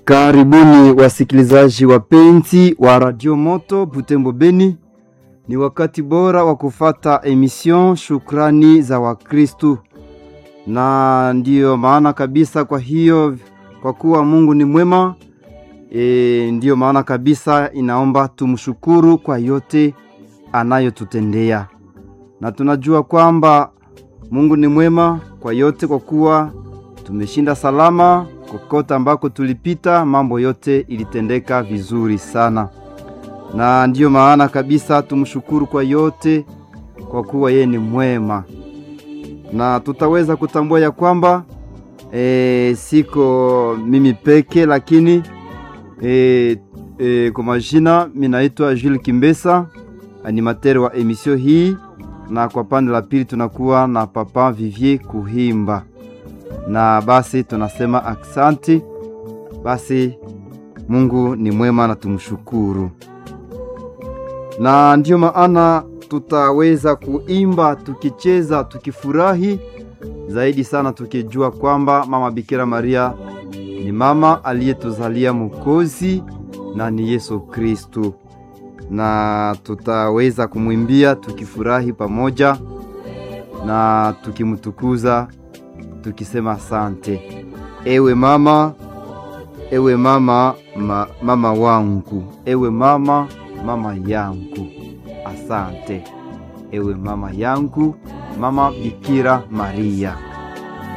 Karibuni wasikilizaji wapenzi wa Radio Moto Butembo Beni. Ni wakati bora wa kufata emission Shukrani za Wakristu, na ndiyo maana kabisa. Kwa hiyo kwa kuwa Mungu ni mwema e, ndiyo maana kabisa inaomba tumshukuru kwa yote anayotutendea, na tunajua kwamba Mungu ni mwema kwa yote, kwa kuwa tumeshinda salama kokote ambako tulipita, mambo yote ilitendeka vizuri sana, na ndiyo maana kabisa tumshukuru kwa yote, kwa kuwa yeye ni mwema, na tutaweza kutambua ya kwamba e, siko mimi peke, lakini e, e, kwa majina minaitwa Jules Kimbesa, animateur wa emission hii, na kwa pande la pili tunakuwa na Papa Vivier Kuhimba na basi tunasema aksanti. Basi Mungu ni mwema na tumshukuru, na ndiyo maana tutaweza kuimba tukicheza, tukifurahi zaidi sana, tukijua kwamba mama Bikira Maria ni mama aliyetuzalia Mwokozi na ni Yesu Kristu, na tutaweza kumwimbia tukifurahi pamoja na tukimtukuza tukisema asante, ewe mama, ewe mama ma, mama wangu, ewe mama, mama yangu, asante, ewe mama yangu, mama Bikira Maria.